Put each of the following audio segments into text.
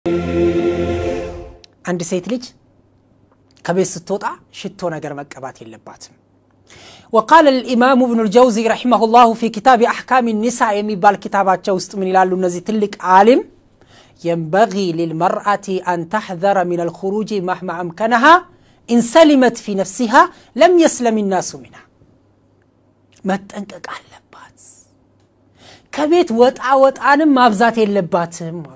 አንድ ሴት ልጅ ከቤት ስትወጣ ሽቶ ነገር መቀባት የለባትም። ወቃለ ልኢማሙ ብኑ ልጀውዚ ረሒመሁ ላሁ ፊ ኪታብ አሕካም ኒሳ የሚባል ኪታባቸው ውስጥ ምን ይላሉ? እነዚህ ትልቅ ዓሊም የንበጊ ልልመርአቲ አን ተሕዘረ ምን አልኹሩጅ ማህማ አምከነሃ ኢንሰሊመት ፊ ነፍሲሃ ለም የስለም ናሱ ሚና መጠንቀቅ አለባት። ከቤት ወጣ ወጣንም ማብዛት የለባትም አሉ።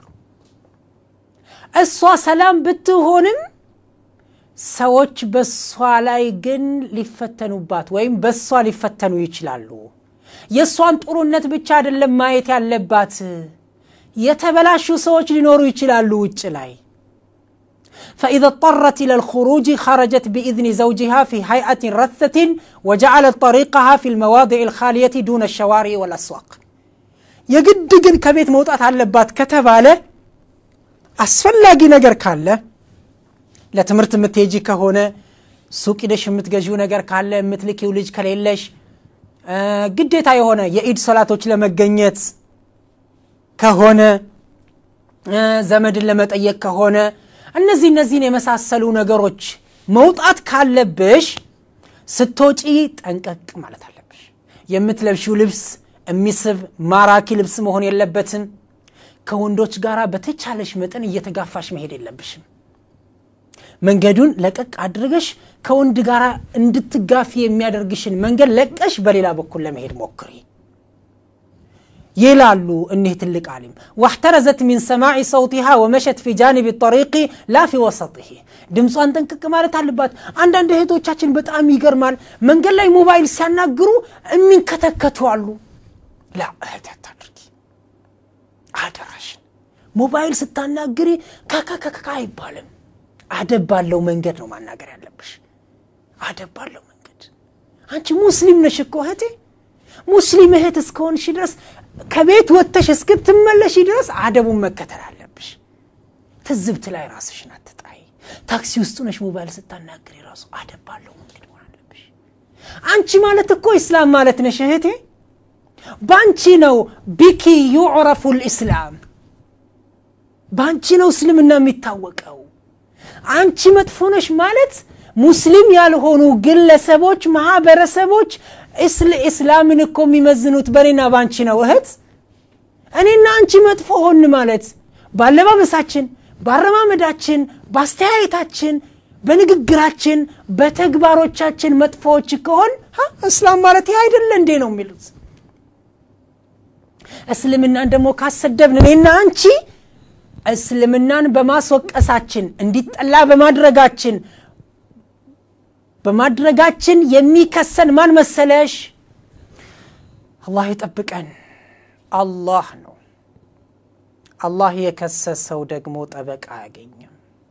እሷ ሰላም ብትሆንም ሰዎች በሷ ላይ ግን ሊፈተኑባት ወይም በሷ ሊፈተኑ ይችላሉ። የእሷን ጥሩነት ብቻ አይደለም ማየት ያለባት፣ የተበላሹ ሰዎች ሊኖሩ ይችላሉ ውጭ ላይ ፈኢዘ ጠረት ኢለ ልኹሩጅ ኸረጀት ቢኢዝኒ ዘውጅሃ ፊ ሀይአትን ረተትን ወጀዓለት ጠሪቀሃ ፊ ልመዋድዕ ልኻልየቲ ዱነ ሸዋሪ ወልአስዋቅ። የግድ ግን ከቤት መውጣት አለባት ከተባለ አስፈላጊ ነገር ካለ ለትምህርት የምትሄጂ ከሆነ ሱቅ ሂደሽ የምትገዢው ነገር ካለ የምትልኪው ልጅ ከሌለሽ ግዴታ የሆነ የኢድ ሰላቶች ለመገኘት ከሆነ ዘመድን ለመጠየቅ ከሆነ እነዚህ እነዚህን የመሳሰሉ ነገሮች መውጣት ካለብሽ ስትወጪ ጠንቀቅ ማለት አለብሽ። የምትለብሺው ልብስ የሚስብ ማራኪ ልብስ መሆን የለበትም። ከወንዶች ጋር በተቻለሽ መጠን እየተጋፋሽ መሄድ የለብሽም። መንገዱን ለቀቅ አድርገሽ ከወንድ ጋር እንድትጋፊ የሚያደርግሽን መንገድ ለቀሽ በሌላ በኩል ለመሄድ ሞክሪ ይላሉ እኒህ ትልቅ ዓሊም። ዋሕተረዘት ሚን ሰማዒ ሰውቲሃ ወመሸት ፊ ጃኒብ ጠሪቂ ላ ፊ ወሰጢሂ። ድምጿን ጠንቅቅ ማለት አለባት። አንዳንድ እህቶቻችን በጣም ይገርማል። መንገድ ላይ ሞባይል ሲያናግሩ የሚንከተከቱ አሉ። ላ እህት አታድርጊ፣ አደራሽን። ሞባይል ስታናግሪ ከከከከ አይባልም። አደብ ባለው መንገድ ነው ማናገር ያለብሽ። አደብ ባለው መንገድ። አንቺ ሙስሊም ነሽ እኮ እህቴ። ሙስሊም እህት እስከሆንሽ ድረስ ከቤት ወጥተሽ እስክትመለሽ ድረስ አደቡን መከተል አለብሽ። ትዝብት ላይ ራስሽን አትጣይ። ታክሲ ውስጥ ነሽ ሞባይል ስታናግሪ ራሱ አደብ ባለው መንገድ መሆን አለብሽ። አንቺ ማለት እኮ ኢስላም ማለት ነሽ እህቴ። በአንቺ ነው ቢኪ ዩዕረፉ ልእስላም፣ በአንቺ ነው እስልምና የሚታወቀው። አንቺ መጥፎ ነሽ ማለት ሙስሊም ያልሆኑ ግለሰቦች፣ ማህበረሰቦች እስላምን እኮ የሚመዝኑት በእኔና በአንቺ ነው እህት። እኔና አንቺ መጥፎ ሆን ማለት በአለባበሳችን፣ በአረማመዳችን፣ በአስተያየታችን፣ በንግግራችን፣ በተግባሮቻችን መጥፎዎች ከሆን እስላም ማለት ይህ አይደለ እንዴ ነው የሚሉት። እስልምናን ደግሞ ካሰደብን እኔና አንቺ እስልምናን በማስወቀሳችን እንዲጠላ በማድረጋችን በማድረጋችን የሚከሰን ማን መሰለሽ? አላህ ይጠብቀን። አላህ ነው። አላህ የከሰሰው ደግሞ ጠበቃ አያገኝም።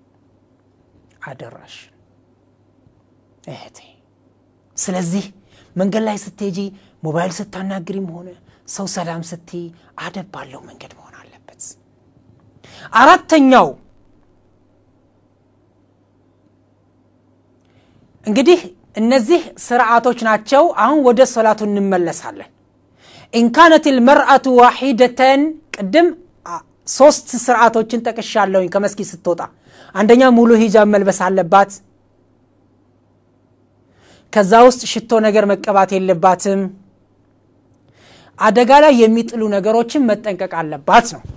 አደራሽ እህቴ። ስለዚህ መንገድ ላይ ስትሄጂ ሞባይል ስታናግሪም ሆነ ሰው ሰላም ስትይ አደብ ባለው መንገድ መሆን አለበት። አራተኛው እንግዲህ እነዚህ ስርዓቶች ናቸው። አሁን ወደ ሶላቱ እንመለሳለን። ኢንካነት ልመርአቱ ዋሒደተን ቅድም ሶስት ስርዓቶችን ጠቅሻለሁኝ። ከመስጊድ ስትወጣ አንደኛ ሙሉ ሂጃብ መልበስ አለባት። ከዛ ውስጥ ሽቶ ነገር መቀባት የለባትም። አደጋ ላይ የሚጥሉ ነገሮችን መጠንቀቅ አለባት ነው።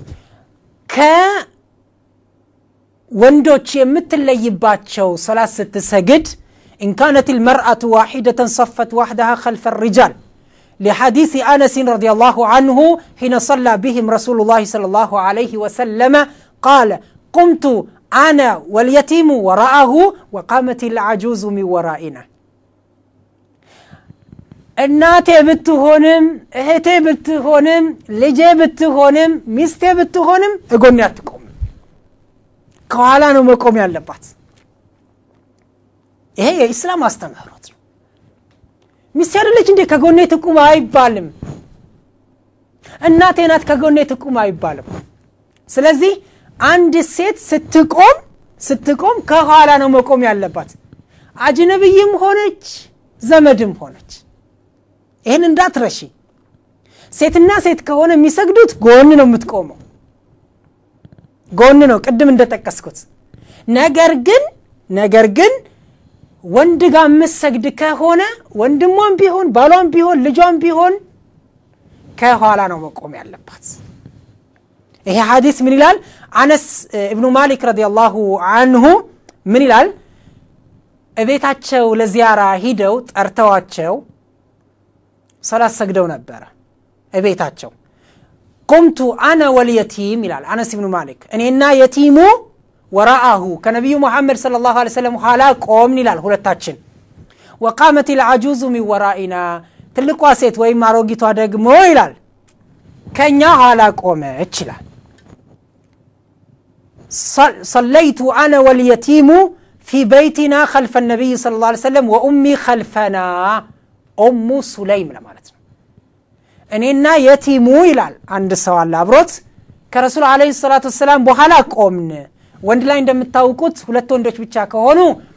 ከወንዶች የምትለይባቸው ሶላት ስትሰግድ ኢንካነት ልመርአቱ ዋሒደተን ሰፈት ዋሕደሃ ከልፈ ሪጃል لحديث أنس رضي الله عنه حين صلى بهم رسول الله صلى الله عليه وسلم قال قمت أنا واليتيم وراءه وقامت العجوز من ورائنا እናቴ ብትሆንም እህቴ ብትሆንም ልጄ ብትሆንም ሚስቴ ብትሆንም እጎኔ አትቆምም። ከኋላ ነው መቆም ያለባት። ይሄ የኢስላም አስተምህሮት ነው። ሚስቴ አይደለች እንዴ ከጎኔ ትቁም አይባልም። እናቴ ናት ከጎኔ ትቁም አይባልም። ስለዚህ አንድ ሴት ስትቆም ስትቆም ከኋላ ነው መቆም ያለባት፣ አጅነብይም ሆነች ዘመድም ሆነች። ይህን እንዳትረሺ። ሴትና ሴት ከሆነ የሚሰግዱት ጎን ነው የምትቆመው። ጎን ነው ቅድም እንደጠቀስኩት ነገር ግን ነገር ግን ወንድ ጋር የምትሰግድ ከሆነ ወንድሟም ቢሆን ባሏም ቢሆን ልጇም ቢሆን ከኋላ ነው መቆም ያለባት ይሄ ሐዲስ ምን ይላል አነስ እብኑ ማሊክ ረዲየላሁ አንሁ ምን ይላል እቤታቸው ለዚያራ ሂደው ጠርተዋቸው ሰላት ሰግደው ነበረ እቤታቸው ቁምቱ አነ ወልየቲም ይላል አነስ ብኑ ማሊክ እኔና የቲሙ ወራአሁ ከነቢዩ ሙሐመድ صለ ላሁ ለ ሰለም ኋላ ቆምን ይላል ሁለታችን ወቃመት ልዓጁዙ ሚን ወራኢና ትልቋ ሴት ወይም አሮጊቷ ደግሞ ይላል ከእኛ ኋላ ቆመች ይላል صليت أنا واليتيم في بيتنا خلف النبي صلى الله عليه وسلم وأمي خلفنا أم سليم ለማለት ነው እኔና የቲሙ ይላል አንድ ሰው አለ አብሮት ከረሱል አለ ሰላት ወሰላም በኋላ ቆምን ወንድ ላይ እንደምታውቁት ሁለት ወንዶች ብቻ ከሆኑ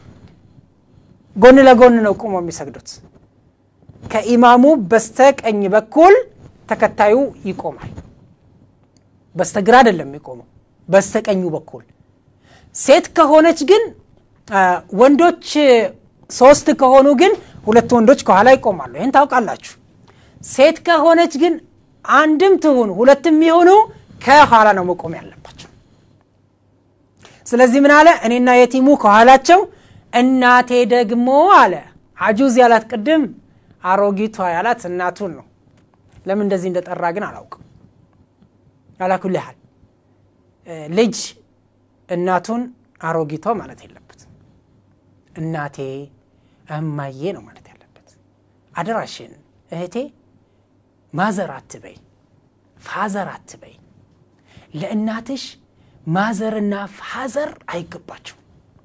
ጎን ለጎን ነው ቁሞ የሚሰግዱት ከኢማሙ በስተቀኝ በኩል ተከታዩ ይቆማል በስተግራ አይደለም የሚቆመው በስተቀኙ በኩል ሴት ከሆነች ግን ወንዶች ሶስት ከሆኑ ግን ሁለት ወንዶች ከኋላ ይቆማሉ ይህን ታውቃላችሁ ሴት ከሆነች ግን አንድም ትሁን ሁለትም የሆኑ ከኋላ ነው መቆም ያለባቸው ስለዚህ ምን አለ እኔና የቲሙ ከኋላቸው እናቴ ደግሞ አለ አጁዝ ያላት ቅድም አሮጊቷ ያላት እናቱን ነው ለምን እንደዚህ እንደጠራ ግን አላውቅም ያላኩል ያህል ልጅ እናቱን አሮጊቷ ማለት የለበትም እናቴ እማዬ ነው ማለት ያለበት አደራሽን እህቴ ማዘር አትበይ ፋዘር አትበይ ለእናትሽ ማዘርና ፋዘር አይገባቸው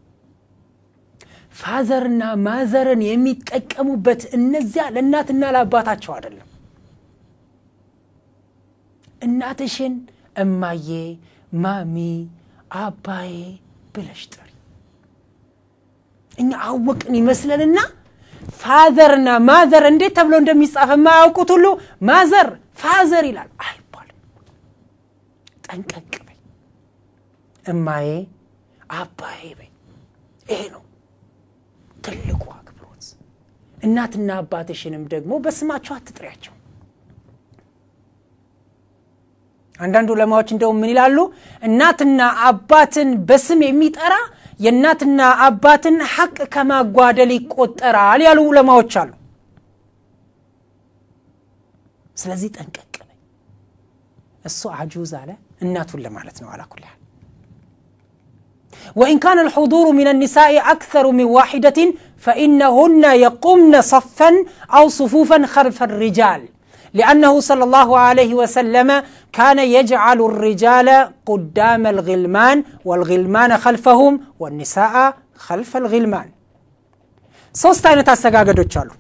ፋዘርና ማዘርን የሚጠቀሙበት እነዚያ ለእናትና ለአባታቸው አይደለም እናትሽን እማዬ ማሚ አባዬ ብለሽ ጥሪ እኛ አወቅን ይመስለንና ፋዘርና ማዘር እንዴት ተብሎ እንደሚጻፍ የማያውቁት ሁሉ ማዘር ፋዘር ይላል አይባልም ጠንቀቅ በይ እማዬ አባዬ በይ ይሄ ነው ትልቁ አክብሮት እናትና አባትሽንም ደግሞ በስማቸው አትጥሪያቸው አንዳንድ ዑለማዎች እንደውም ምን ይላሉ እናትና አባትን በስም የሚጠራ የእናትና አባትን ሐቅ ከማጓደል ይቆጠራል ያሉ ዑለማዎች አሉ ስለዚህ ጠንቀቅ በይ እሱ አጁዝ አለ እናቱን ለማለት ነው አላኩል ያህል وإن كان الحضور من النساء أكثر من واحدة فإنهن يقمن صفا أو صفوفا خلف الرجال لأنه صلى الله عليه وسلم كان يجعل الرجال قدام الغلمان والغلمان خلفهم والنساء خلف الغلمان ሶስት አይነት አሰጋገዶች አሉ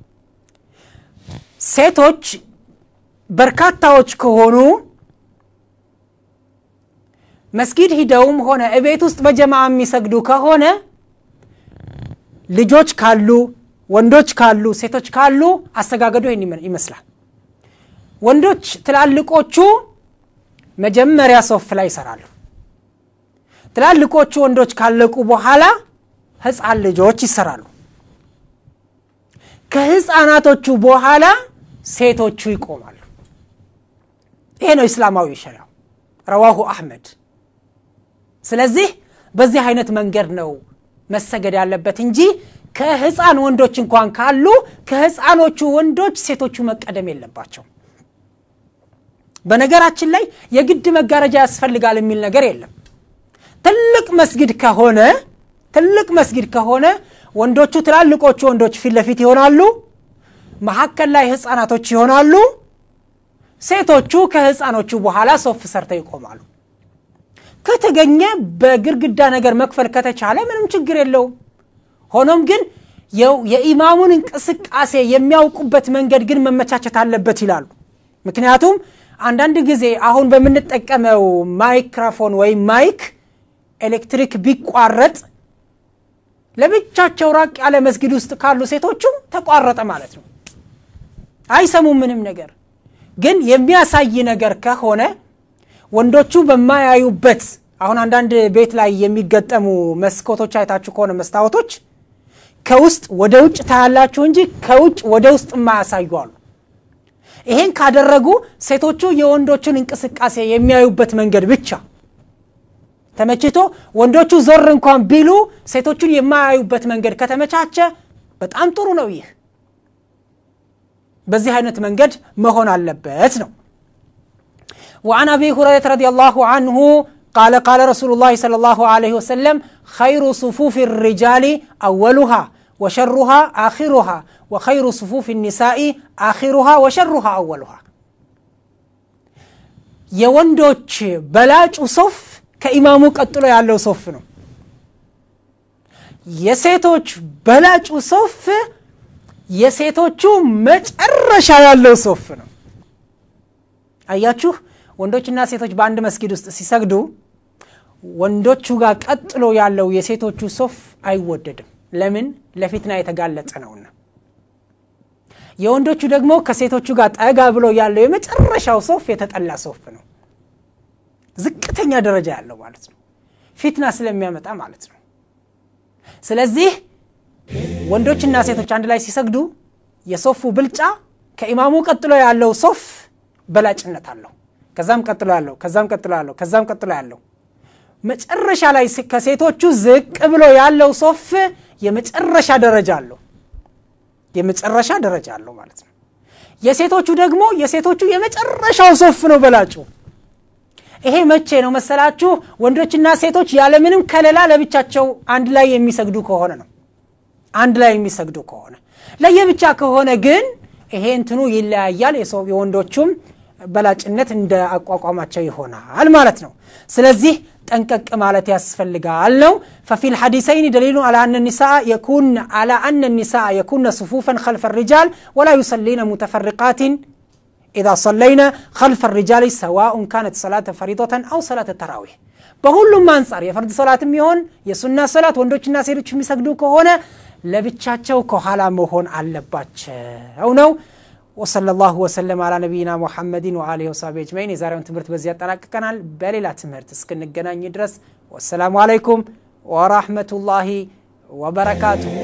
ሴቶች በርካታዎች ከሆኑ መስጊድ ሂደውም ሆነ እቤት ውስጥ በጀማ የሚሰግዱ ከሆነ ልጆች ካሉ ወንዶች ካሉ ሴቶች ካሉ አሰጋገዱ ይህን ይመስላል ወንዶች ትላልቆቹ መጀመሪያ ሶፍ ላይ ይሰራሉ ትላልቆቹ ወንዶች ካለቁ በኋላ ህፃን ልጆች ይሰራሉ ከህፃናቶቹ በኋላ ሴቶቹ ይቆማሉ ይሄ ነው እስላማዊ ሸሪያው ረዋሁ አሕመድ ስለዚህ በዚህ አይነት መንገድ ነው መሰገድ ያለበት እንጂ ከህፃን ወንዶች እንኳን ካሉ ከህፃኖቹ ወንዶች ሴቶቹ መቀደም የለባቸው በነገራችን ላይ የግድ መጋረጃ ያስፈልጋል የሚል ነገር የለም ትልቅ መስጊድ ከሆነ ትልቅ መስጊድ ከሆነ ወንዶቹ ትላልቆቹ ወንዶች ፊት ለፊት ይሆናሉ መካከል ላይ ህፃናቶች ይሆናሉ ሴቶቹ ከህፃኖቹ በኋላ ሶፍ ሰርተው ይቆማሉ ከተገኘ በግርግዳ ነገር መክፈል ከተቻለ ምንም ችግር የለውም ሆኖም ግን የኢማሙን እንቅስቃሴ የሚያውቁበት መንገድ ግን መመቻቸት አለበት ይላሉ ምክንያቱም አንዳንድ ጊዜ አሁን በምንጠቀመው ማይክራፎን ወይም ማይክ ኤሌክትሪክ ቢቋረጥ ለብቻቸው ራቅ ያለ መስጊድ ውስጥ ካሉ ሴቶቹ ተቋረጠ ማለት ነው አይሰሙም ምንም ነገር ግን የሚያሳይ ነገር ከሆነ ወንዶቹ በማያዩበት አሁን አንዳንድ ቤት ላይ የሚገጠሙ መስኮቶች አይታችሁ ከሆነ መስታወቶች ከውስጥ ወደ ውጭ ታያላችሁ እንጂ ከውጭ ወደ ውስጥ የማያሳዩ አሉ። ይሄን ካደረጉ ሴቶቹ የወንዶቹን እንቅስቃሴ የሚያዩበት መንገድ ብቻ ተመችቶ ወንዶቹ ዞር እንኳን ቢሉ ሴቶቹን የማያዩበት መንገድ ከተመቻቸ በጣም ጥሩ ነው። ይህ በዚህ አይነት መንገድ መሆን አለበት ነው። وعن أبي هريرة رضي الله عنه قال قال رسول الله صلى الله عليه وسلم خير صفوف الرجال أولها وشرها آخرها وخير صفوف النساء آخرها وشرها أولها የወንዶች በላጩ ሶፍ ከኢማሙ ቀጥሎ ያለው ሶፍ ነው። የሴቶች በላጩ ሶፍ የሴቶቹ መጨረሻ ያለው ሶፍ ነው። አያችሁ፣ ወንዶችና ሴቶች በአንድ መስጊድ ውስጥ ሲሰግዱ ወንዶቹ ጋር ቀጥሎ ያለው የሴቶቹ ሶፍ አይወደድም። ለምን? ለፊትና የተጋለጠ ነውና። የወንዶቹ ደግሞ ከሴቶቹ ጋር ጠጋ ብሎ ያለው የመጨረሻው ሶፍ የተጠላ ሶፍ ነው። ዝቅተኛ ደረጃ ያለው ማለት ነው። ፊትና ስለሚያመጣ ማለት ነው። ስለዚህ ወንዶችና ሴቶች አንድ ላይ ሲሰግዱ የሶፉ ብልጫ ከኢማሙ ቀጥሎ ያለው ሶፍ በላጭነት አለው። ከዛም ቀጥሎ ያለው ከዛም ቀጥሎ ያለው ከዛም ቀጥሎ ያለው መጨረሻ ላይ ከሴቶቹ ዝቅ ብሎ ያለው ሶፍ የመጨረሻ ደረጃ አለው። የመጨረሻ ደረጃ አለው ማለት ነው። የሴቶቹ ደግሞ የሴቶቹ የመጨረሻው ሶፍ ነው በላጩ። ይሄ መቼ ነው መሰላችሁ? ወንዶችና ሴቶች ያለምንም ከለላ ለብቻቸው አንድ ላይ የሚሰግዱ ከሆነ ነው። አንድ ላይ የሚሰግዱ ከሆነ ለየብቻ ከሆነ ግን ይሄ እንትኑ ይለያያል። የወንዶቹም በላጭነት እንደ አቋቋማቸው ይሆናል ማለት ነው። ስለዚህ ጠንቀቅ ማለት ያስፈልጋል ነው። ففي الحديثين دليل على أن النساء يكون على أن النساء يكون صفوفا خلف الرجال ولا يصلين متفرقات إذا صلينا خلف الرجال سواء كانت صلاة فريضة أو صلاة التراويح በሁሉም አንጻር የፈርድ ሰላትም ይሆን የሱና ሰላት ወንዶችና ሴቶች የሚሰግዱ ከሆነ ለብቻቸው ከኋላ መሆን አለባቸው ነው። ወሰለ ላሁ ወሰለም አላ ነቢይና ሙሐመድን ወአሊሂ ወሳቢ አጅመዒን። የዛሬውን ትምህርት በዚህ ያጠናቅቀናል። በሌላ ትምህርት እስክንገናኝ ድረስ ወሰላሙ አለይኩም ወራህመቱላሂ ወበረካቱሁ።